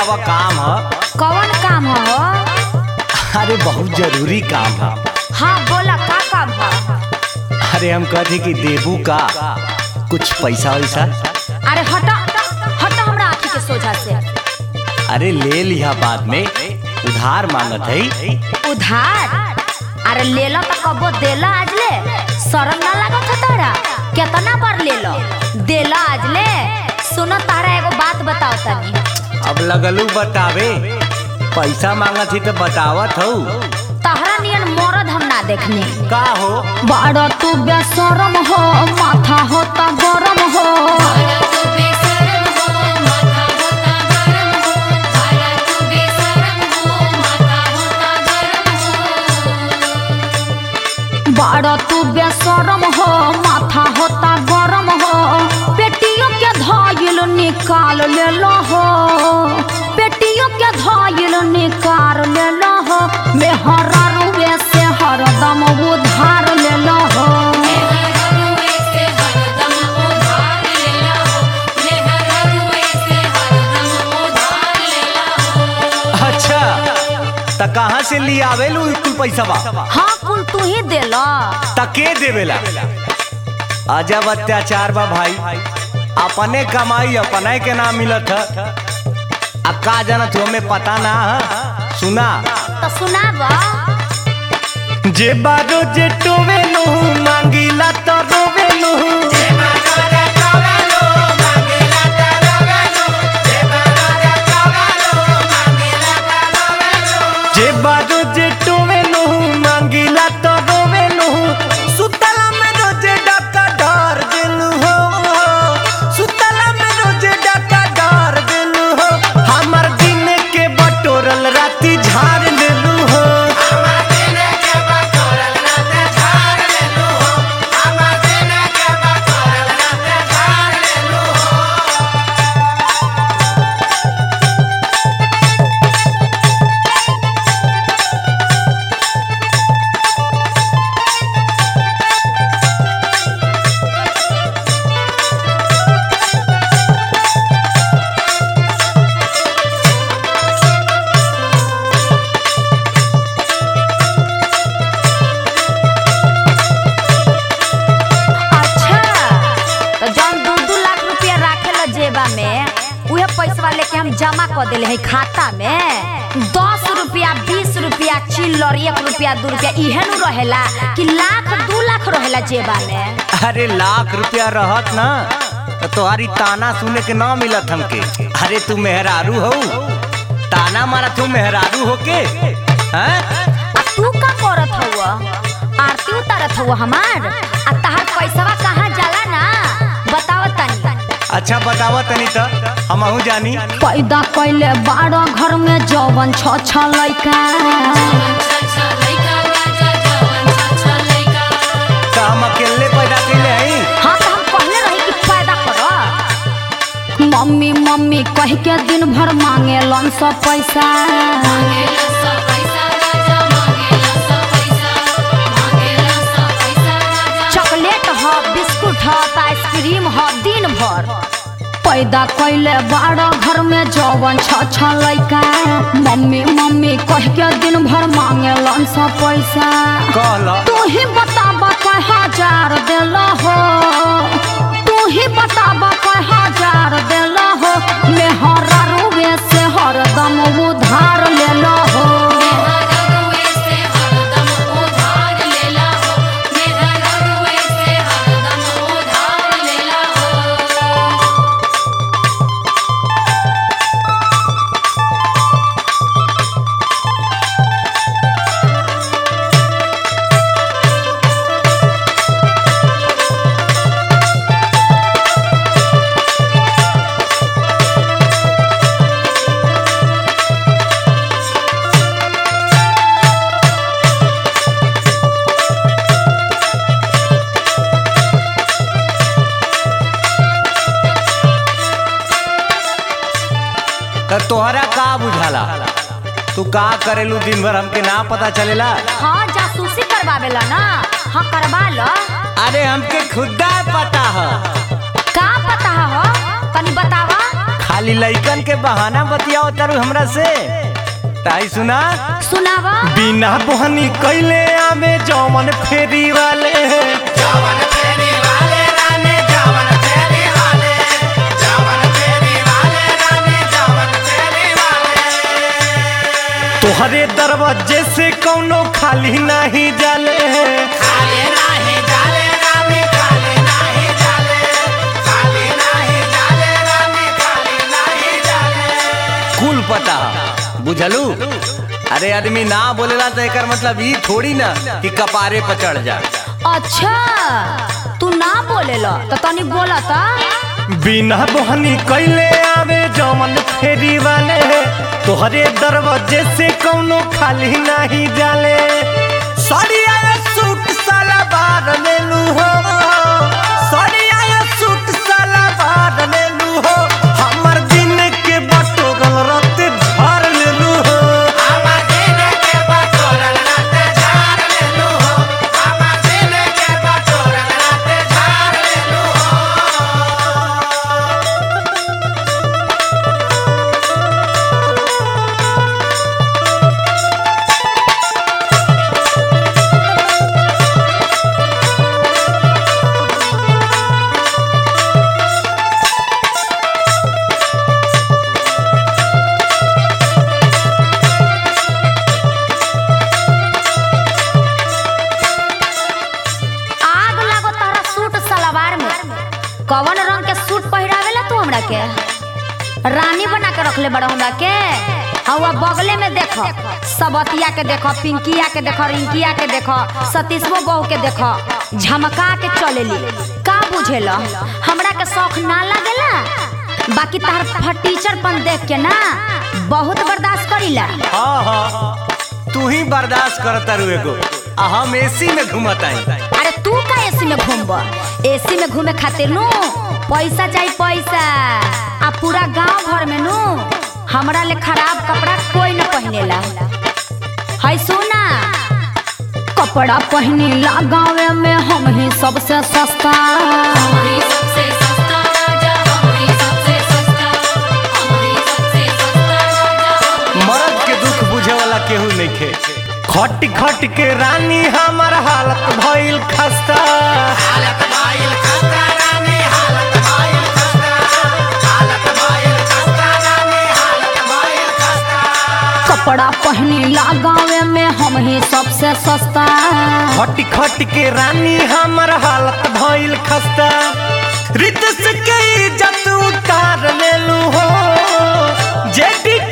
आवा काम ह कौन काम हो अरे बहुत जरूरी काम है हाँ बोला का काम हो अरे हम कहते कि देबू का कुछ पैसा वैसा अरे हटा हटा हमरा आँखी के सोझा से अरे ले लिया बाद में उधार मांगत है उधार अरे ले लो तो कबो देला आज ले शरम ना लागत है तारा कितना बार ले लो देला आज ले सुनो तारा एगो बात बताओ तनी अब लगलू बतावे पैसा मांगत ही तो बतावत हो तहरा नियन मरद हम ना देखने का हो बड़ा तू बेशरम हो माथा होता गरम हो बड़ा तू बेशरम हो माथा होता गरम हो पेटियों के धाइल निकाल ले लो हो पेटियों के धाइल निकाल ले लो हो मेहरा रुए से हरदम उधार ले लो हो अच्छा त कहाँ से ले आवेलू कुल पैसा बा हाँ कुल तू ही दे लो तके देवेला अजब अत्याचार बा भाई अपने कमाई अपने के ना मिलत है अब का जानत हो हमें पता ना है सुना तो सुनाब जे बारो जे टोवेलू मांगीला तो रोवेलू जे बारो जे टोवेलू मांगीला तो रोवेलू सुतला में रोजे डाका डर देलू हो सुतला में रोजे डाका डर देलू हो हमर दिन के बटोरल राती झाड़ लेलू हो अच्छा तो जौन दू दू लाख रुपया राखे ला जेबा में उहे पैसा लेके हम जमा कर देले है खाता में दस रुपया बीस रुपया चिल्लर एक रुपया दू रुपया इहे नु रहेला कि लाख दू लाख रहेला जेबा में अरे लाख रुपया रहत ना तो तुम्हारी ताना सुने के ना मिलत हमके अरे तू मेहरारू हो ताना मारा तू मेहरारू हो के हैं? आ तू का करत हउआ आरती उतारत हउआ हमार आ तहार पैसावा कहाँ जाला ना बताव तनी अच्छा बतावा तनी तो हमहू जानी पैदा कैले बारह घर में जवन छ छ लैका तो हम अकेले पैदा कैले हई हाँ तो हम कहले रही कि पैदा कर मम्मी मम्मी कह के दिन भर मांगे लन सब पैसा चॉकलेट ह बिस्कुट ह त आइसक्रीम ह दिन भर पैदा कैले बारह घर में जवन छ छ लैका मम्मी मम्मी कह के दिन भर मांगे लन सब पैसा कहला तू ही बताबा कय हजार दिल हो तू ही बताबा कय हजार दिल हो मेहरा रुए से हरदम उधार ले लो हो तो तोहरा का बुझाला तू का करेलू दिन भर हमके ना पता चलेला हाँ जासूसी करवावेला ना हाँ करवा लो अरे हमके खुदा पता है का पता हो तनी बतावा खाली लइकन के बहाना बतियाओ तारू हमरा से ताई सुना सुनावा बिना बोहनी कैले आमे जौमन फेरी वाले जवन फेरी वाले रानी जवन फेरी वाले जवन फेरी वाले रानी जवन फेरी वाले तोहरे दरवाजे से कौनो खाली नहीं जाले खाली नाही जाले रानी खाली नाही जाले खाली नाही जाले रानी खाली नाही जाले कुल पता बुझलू अरे आदमी ना बोलेला तो एकर मतलब ई थोड़ी ना कि कपारे पर चढ़ जा अच्छा तू ना बोलेला तो तनी बोला ता बिना बोहनी कैले आवे जौमन फेरी वाले तोहरे दरवाजे से कौनो खाली नहीं जाले सड़िया सूट साला बार लेलू हो सड़िया सूट साला बार लेलू हो हमर दिन के बटोरल रते भर लेलू हो आमा दिन के बटोरल राते झाड़ लेलू हो आमा दिन के बटोरल राते झाड़ लेलू हो आग लागो तारा सूट सलवार में कवन रंग के सूट पहिरावेला तू हमरा के रानी बना के रखले बड़ा हमरा के हवा बगले में देखो सबतिया के देखो पिंकिया के देखो रिंकिया के देखो सतीशवो बहू के देखो झमका के चलेली का बुझेला हमरा के शौक ना लागेला बाकी तार फटीचरपन देख के ना बहुत बर्दाश्त करीला हाँ हाँ तू ही बर्दाश्त करता रू एगो आ हम एसी में घूमताई अरे तू का एसी में घूमब एसी में घूमे खातिर नु पैसा चाहिए पैसा आ पूरा गांव भर में नु हमरा ले खराब कपड़ा कोई न पहिनेला है सुना कपड़ा पहिनेला गाँव में हम ही सबसे सस्ता हमारी सबसे सस्ता राजा हमारी सबसे सस्ता हमारी सबसे सस्ता राजा मर्द के दुख बुझे वाला केहू नहीं खे खट खट के रानी हमर हालत भइल खस्ता हालत भाईल खस्ता रानी हालत भाईल खस्ता हालत भाईल खस्ता रानी हालत भाईल खस्ता कपड़ा पहिनेला गाँव में हम ही सबसे सस्ता खट खट के रानी हमर हालत भइल खस्ता रितस के इज्जत उतार लेलू हो जेडी